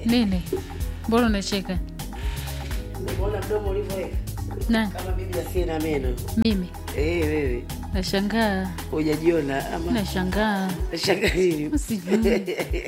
nini mbona unacheka Umeona mdomo ulivyoweka na kama bibi asiye na meno. mimi Eh, wewe nashangaa hujajiona ama nashangaa nashangaa nini? Sijui.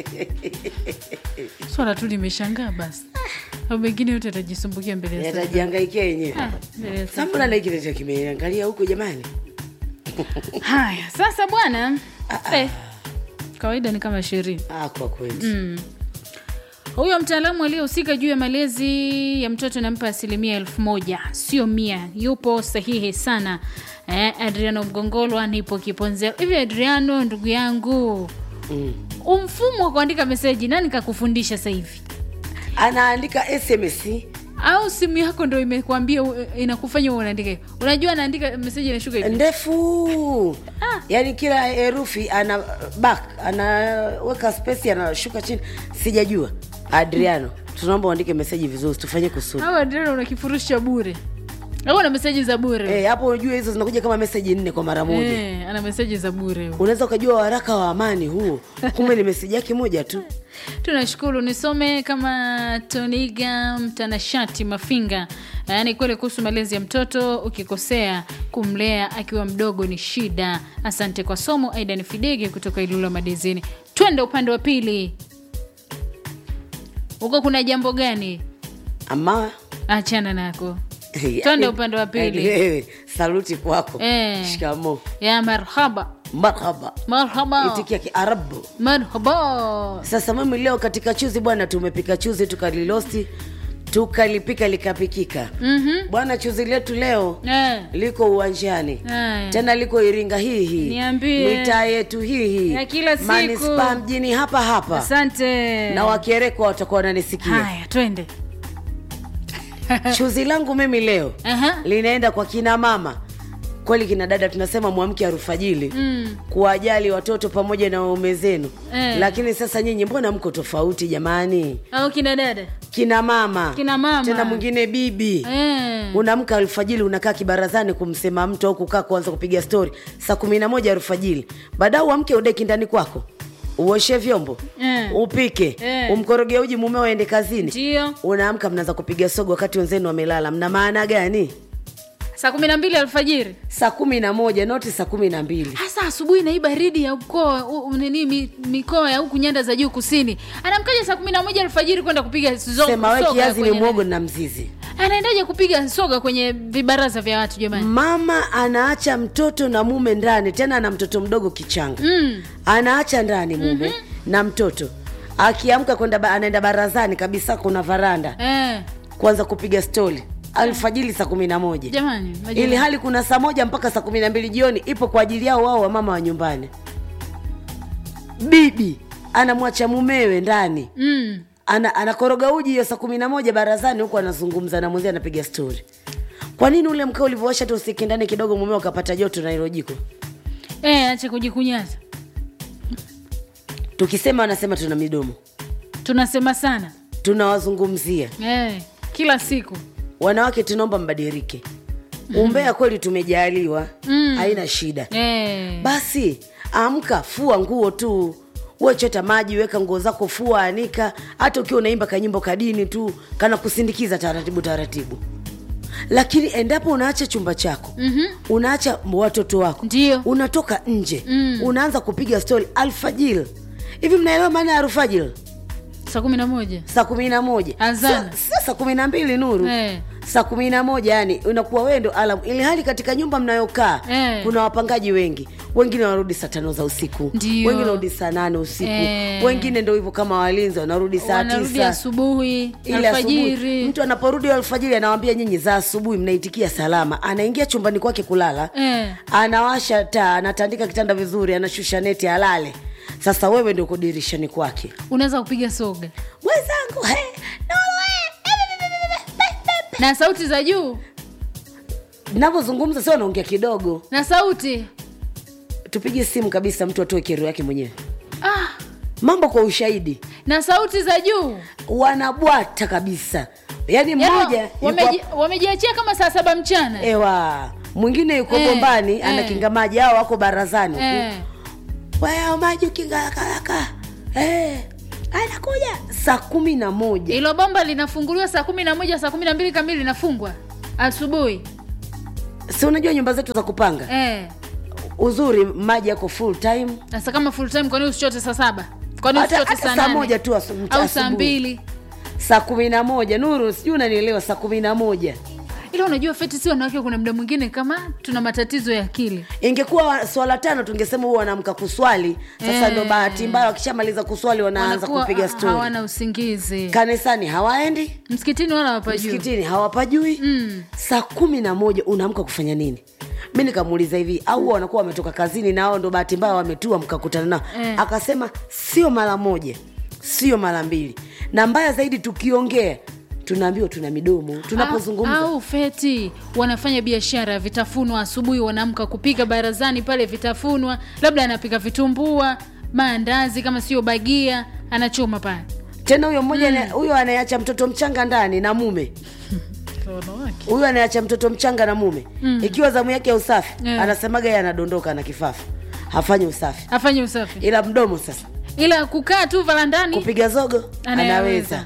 swala tu limeshangaa basi au mengine yote atajisumbukia mbele ya sasa. Yatajihangaikia yenyewe. Ah, mbele ya sasa. Sasa mbona na kile cha kimeangalia huko jamani? haya sasa bwana eh, kawaida ni kama ishirini Ah, kwa kweli. huyo mtaalamu aliyehusika juu ya malezi ya mtoto nampa asilimia elfu moja sio mia yupo sahihi sana eh, adriano mgongolwa nipo kiponzeo hivi adriano ndugu yangu Mm. umfumo wa kuandika meseji nani kakufundisha sasa hivi Anaandika SMS au simu yako ndo imekwambia u- inakufanya uwe unaandika hivyo? unajua anaandika meseji inashuka hivi ndefu Ah. yaani kila herufi ana back anaweka space anashuka chini sijajua adriano tunaomba uandike meseji vizuri tufanye kusudi au adriano una kifurushi cha bure au ana meseji za bure Eh, hapo unajua hizo zinakuja kama meseji nne kwa mara moja Eh, ana meseji za bure huyo. unaweza ukajua waraka wa amani huo kumbe ni meseji yake moja tu tunashukuru nisome kama toniga mtanashati mafinga yaani kweli kuhusu malezi ya mtoto ukikosea kumlea akiwa mdogo ni shida asante kwa somo aidan fidege kutoka ilula madezini twende upande wa pili huko kuna jambo gani ama achana nako twende upande wa Yaani pili wewe saluti kwako Eh. shikamo ya marhaba marhaba marhaba itikia kiarabu marhaba sasa mimi leo katika chuzi bwana tumepika chuzi tukalilosti tukalipika likapikika Mhm. bwana chuzi letu leo Eh. liko uwanjani Haya. tena liko iringa hii hii Niambie. mitaa yetu hii hii Ya kila siku. manispaa mjini hapa hapa asante na wakierekwa watakuwa wananisikia haya twende chuzi langu mimi leo Aha. linaenda kwa kina mama kweli kina dada tunasema mwamke arufajili Mm. kuwajali watoto pamoja na waume zenu Eh. lakini sasa nyinyi mbona mko tofauti jamani au kina dada kina mama Kina mama. tena mwingine bibi eh. unaamka alfajili unakaa kibarazani kumsema mtu au kukaa kuanza kupiga stori saa kumi na moja alfajili baadaye uamke udeki ndani kwako uoshe vyombo Eh. upike Eh. umkoroge uji mumeo aende kazini ndio unaamka mnaanza kupiga sogo wakati wenzenu wamelala mna maana gani saa kumi na mbili alfajiri saa kumi na moja noti saa kumi na mbili hasa asubuhi na hii baridi ya mkoa u- u- nini mi- mikoa ya huku nyanda za juu kusini anamkaja saa kumi na moja alfajiri kwenda kupiga zo- sema we soga kiazi ni kwenye mwogo nani. na mzizi anaendaje kupiga soga kwenye vibaraza vya watu jamani mama anaacha mtoto na mume ndani tena ana mtoto mdogo kichanga mm. anaacha ndani mume mm-hmm. na mtoto akiamka kwenda ba, anaenda barazani kabisa kuna varanda eh. kuanza kupiga stori alfajili saa kumi na moja jamani majirani. ili hali kuna saa moja mpaka saa kumi na mbili jioni ipo kwa ajili yao wao wamama wa nyumbani bibi anamwacha mumewe ndani mm. ana, anakoroga uji hiyo saa kumi na moja barazani huku anazungumza na mwenzie anapiga stori kwa nini ule mkao ulivyowasha tu usiki ndani kidogo mumeo akapata joto na hilo jiko eh, acha kujikunyaza tukisema wanasema tuna midomo tunasema sana tunawazungumzia eh. kila siku wanawake tunaomba mbadilike umbea kweli tumejaliwa Mm. haina shida eh. basi amka fua nguo tu uwe chota maji weka nguo zako fua anika hata ukiwa unaimba kanyimbo kadini tu kana kusindikiza taratibu taratibu lakini endapo unaacha chumba chako Mhm. unaacha watoto wako Ndio. unatoka nje Mm. unaanza kupiga stori alfajil hivi mnaelewa maana ya alfajil saa kumi na moja saa kumi na moja Azan. Sa- sa- saa kumi na mbili nuru Eh. saa kumi na moja yani unakuwa wewe ndo alam ili hali katika nyumba mnayokaa Eh. kuna wapangaji wengi wengine wanarudi saa tano za usiku Ndio. wengine wanarudi saa nane usiku Eh. wengine ndo hivyo kama walinzi wanarudi saa wanarudi tisa asubuhi ile asubuhi alfajiri mtu anaporudi alfajiri anawambia nyinyi za asubuhi mnaitikia salama anaingia chumbani kwake kulala Eh. anawasha taa anatandika kitanda vizuri anashusha neti alale sasa wewe ndio uko dirishani kwake unaweza kupiga soga mwenzangu he, na sauti za juu navyozungumza sio naongea kidogo na sauti tupige simu kabisa mtu atoe kero yake mwenyewe ah, mambo kwa ushahidi na sauti za juu wanabwata kabisa yaani Yaani mmoja yuko wameji- wamejiachia kama saa saba mchana ewa mwingine yuko Eh, bombani eh. anakinga maji hao wako barazani huku eh. waya maji ukinga haraka haraka eh. anakuja saa kumi na moja hilo bomba linafunguliwa saa kumi na moja saa kumi na mbili kamili linafungwa asubuhi si unajua nyumba zetu za kupanga eh. uzuri maji yako full time sasa kama full time kwani usichote saa saba kwani hata, usichote hata saa saa nane moja tu asu- mcha- au saa asubuhi. mbili saa kumi na moja nuru sijui unanielewa saa kumi na moja ila unajua feti si wanawake kuna muda mwingine kama tuna matatizo ya akili ingekuwa wa- swala tano tungesema huwa wanaamka kuswali sasa Eh. ndo bahati mbaya wakishamaliza kuswali wanaanza Wanakuwa kupiga ha- stori hawana usingizi kanisani hawaendi msikitini wala wapajuu msikitini hawapajui Mm. saa kumi na moja unaamka kufanya nini mi nikamuuliza hivi au huwa wanakuwa wametoka kazini na hao ndo bahati mbaya wametua mkakutana nao Eh. akasema sio mara moja sio mara mbili na mbaya zaidi tukiongea tunaambiwa tuna midomo tunapozungumza au, au feti wanafanya biashara ya vitafunwa asubuhi wanaamka kupika barazani pale vitafunwa labda anapika vitumbua maandazi kama sio bagia anachoma pale tena huyo mmoja ane- huyo anayeacha mtoto mchanga ndani na mume huyo anayeacha mtoto mchanga na mume mm. ikiwa zamu yake ya usafi Yeah. anasemaga yeye anadondoka na kifafa hafanyi usafi afanye usafi ila mdomo sasa ila kukaa tu varandani kupiga zogo Anayaweza. anaweza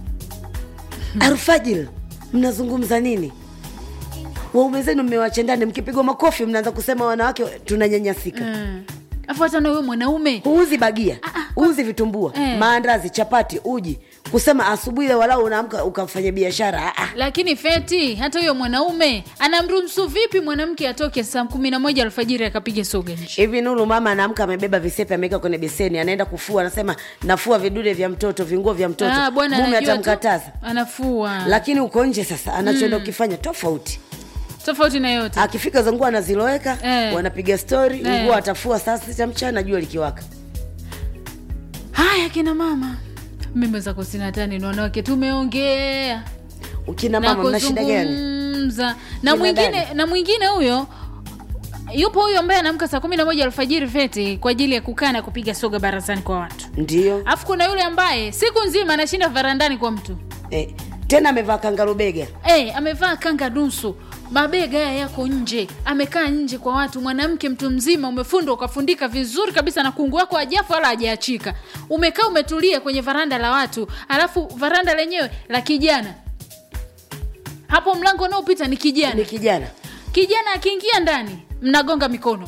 alfajiri mnazungumza nini waume zenu mmewache ndani mkipigwa makofi mnaanza kusema wanawake tunanyanyasika Mm. afu hata na huyo mwanaume huuzi bagia huuzi vitumbua Eh. maandazi chapati uji kusema asubuhi ile walau unaamka ukafanya biashara ah, ah. lakini feti hata huyo mwanaume anamruhusu vipi mwanamke atoke saa kumi na moja alfajiri akapiga soga nje hivi nuru mama anaamka amebeba visepe ameweka kwenye beseni anaenda kufua anasema nafua vidude vya mtoto vinguo vya mtoto Ah, bwana mume anajua tu, atamkataza anafua lakini uko nje sasa anachoenda ukifanya tofauti tofauti na yote akifika za nguo anaziloweka Eh. wanapiga stori Eh. nguo atafua saa sita mchana jua likiwaka haya kina mama mimi zako sina hata neno wanawake tumeongea ukina na mama mna shida gani kuzungumza na Kina mwingine dada. na mwingine huyo yupo huyo ambaye anaamka saa kumi na moja alfajiri feti kwa ajili ya kukaa na kupiga soga barazani kwa watu ndio alafu kuna yule ambaye siku nzima anashinda varandani kwa mtu eh. tena amevaa kangarubega hey, amevaa kanga nusu mabega haya yako nje amekaa nje kwa watu mwanamke mtu mzima umefundwa ukafundika vizuri kabisa na kungu wako ajafu wala hajaachika umekaa umetulia kwenye varanda la watu alafu varanda lenyewe la kijana hapo mlango unaopita ni kijana ni kijana kijana akiingia ndani mnagonga mikono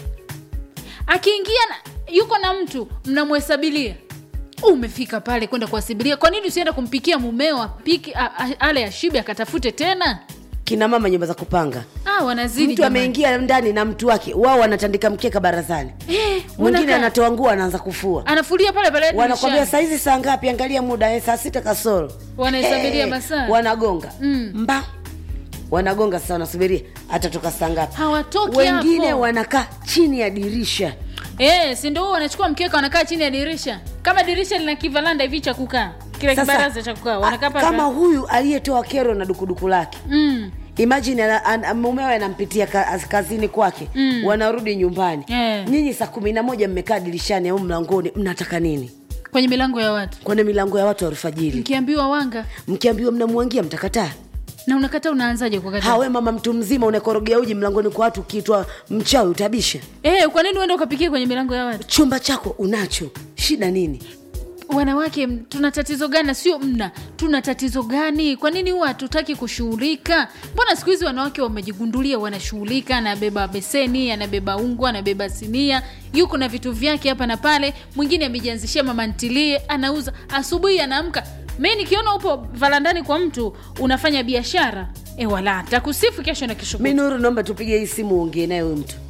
akiingia na, yuko na mtu mnamhesabilia umefika pale kwenda kuwasibilia kwa nini usienda kumpikia mumeo apike a- a- ale ashibe akatafute tena kina mama nyumba za kupanga ah, wanazidi mtu jamani. ameingia ndani na mtu wake wao wanatandika mkeka barazani Eh, mwingine wanakaa. anatoa nguo anaanza kufua anafulia pale pale wanakwambia dirishani. saizi saa ngapi angalia muda eh, saa sita kasoro Wanahesabiria masaa. wanagonga Mm. mba wanagonga sasa wanasubiria atatoka saa ngapi hawatoki wengine hapo. wanakaa chini ya dirisha Eh, si ndio wanachukua mkeka wanakaa chini ya dirisha kama dirisha lina kivalanda hivi cha kukaa kile Sasa, kibaraza cha kukaa a- wanakaa pale kama pale. huyu aliyetoa kero na dukuduku lake mm. imagine ana- ana- mumewe anampitia ka, kazini kwake Mm. wanarudi nyumbani Eh. nyinyi saa kumi na moja mmekaa dirishani au mlangoni mnataka nini kwenye milango ya watu kwenye milango ya watu wa alfajiri mkiambiwa wanga mkiambiwa mnamwangia mtakataa na unakata unaanzaje kukata hawe mama mtu mzima unakorogea uji mlangoni kwa watu ukiitwa mchawi utabisha eh, kwa nini uende ukapikia kwenye milango ya watu chumba chako unacho shida nini wanawake m- tuna tatizo gani na sio mna tuna tatizo gani kwa nini huwa hatutaki kushughulika mbona siku hizi wanawake wamejigundulia wanashughulika anabeba beseni anabeba ungwa anabeba sinia yuko na vitu vyake hapa na pale mwingine amejianzishia mama ntilie anauza asubuhi anaamka mi nikiona upo varandani kwa mtu unafanya biashara e wala takusifu kesho na kesho mi kutwa. nuru naomba tupige hii simu uongee naye huyu mtu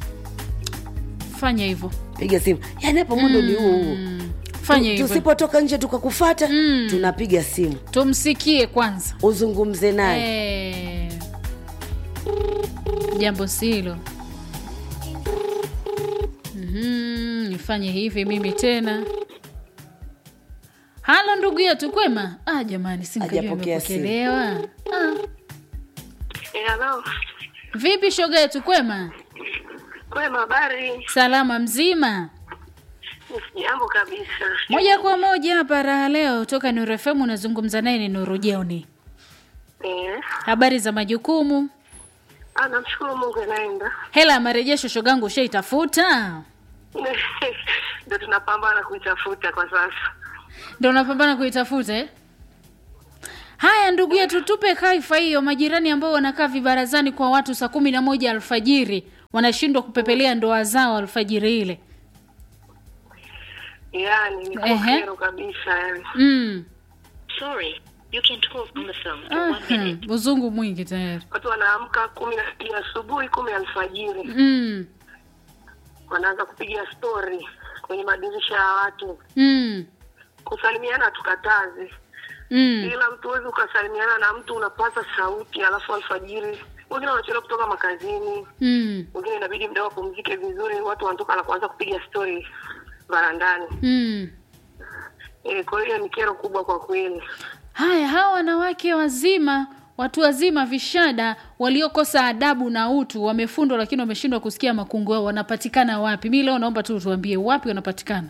fanya hivyo piga simu yaani hapo mundo ni huo huo fanya Tu- hivyo tusipotoka nje tukakufata Mm. tunapiga simu tumsikie kwanza uzungumze naye Eh, jambo silo Mhm, nifanye hivi mimi tena halo ndugu yetu kwema ah, jamani sinkajua Hajapokea simu. imepokelewa ah, Eh, Halo, vipi shoga yetu kwema kwema, habari? salama mzima Jambo kabisa. moja kwa moja hapa raha leo toka Nuru FM unazungumza naye ni Nuru Jeoni Eh, habari za majukumu ah, namshukuru Mungu anaenda. hela ya marejesho shogangu ushaitafuta Ndio tunapambana kuitafuta kwa sasa. ndo unapambana kuitafuta eh? haya ndugu yetu tupe kaifa hiyo majirani ambao wanakaa vibarazani kwa watu saa kumi na moja alfajiri wanashindwa kupepelea ndoa zao alfajiri ile yani ni Ehe. kero kabisa yani mm. Sorry, you can talk on the phone for one Aha, minute. uzungu mwingi tayari watu wanaamka kumi na mbili asubuhi kumi alfajiri mm. wanaanza kupiga stori kwenye madirisha ya watu Mm. kusalimiana hatukatazi Mm. ila mtu huwezi ukasalimiana na mtu unapaza sauti alafu alfajiri wengine wanachelewa kutoka makazini Mm. wengine inabidi mda wapumzike vizuri watu wanatoka na kuanza kupiga stori barandani Mm. e, kwa hiyo ni kero kubwa kwa kweli haya hawa wanawake wazima watu wazima vishada waliokosa adabu na utu wamefundwa lakini wameshindwa kusikia makungu yao wanapatikana wapi mi leo naomba tu tuambie wapi wanapatikana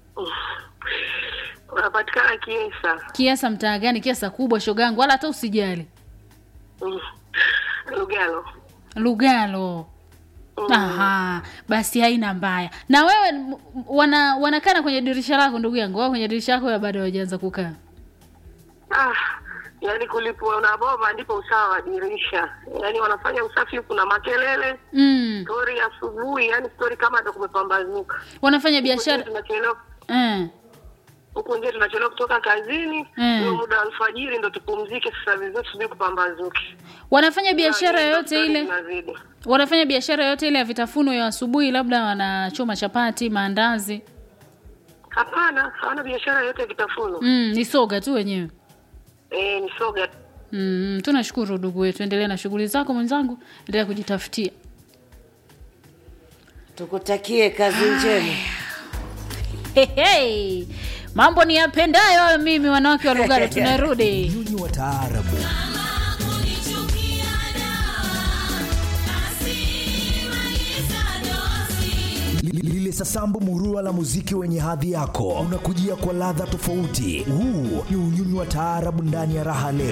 wanapatikana kiesa kiasa mtaa gani kiasa kubwa shogangu wala hata usijali Mm. lugalo lugalo Mm. aha basi haina mbaya na wewe m- wana wanakana kwenye dirisha lako ndugu yangu wao kwenye dirisha lako ya bado hawajaanza kukaa ah, yaani kulipwa na bomba ndipo usawa wa dirisha yaani wanafanya usafi huku na makelele mm. stori asubuhi yaani stori kama ndo kumepambazuka wanafanya Huku nje biashara tunachelewa eh. huku nje tunachelewa kutoka kazini Mm. huo muda wa alfajiri ndo tupumzike sasa vizuri tusubiri kupambazuke wanafanya biashara Yaani, yoyote stori ile zinazidi. wanafanya biashara yoyote ile ya vitafuno ya asubuhi labda wanachoma chapati maandazi hapana hawana biashara yoyote ya vitafuno mm, ni soga tu wenyewe eh, ni soga mm, tunashukuru ndugu wetu endelea na shughuli zako mwenzangu endelea kujitafutia tukutakie kazi njema hey, hey. mambo ni yapendayo mimi wanawake wa lugalo tunarudi Nyunyi wa taarabu Li- lile sasambu murua la muziki wenye hadhi yako unakujia kwa ladha tofauti huu ni unyunyu wa taarabu ndani ya raha leo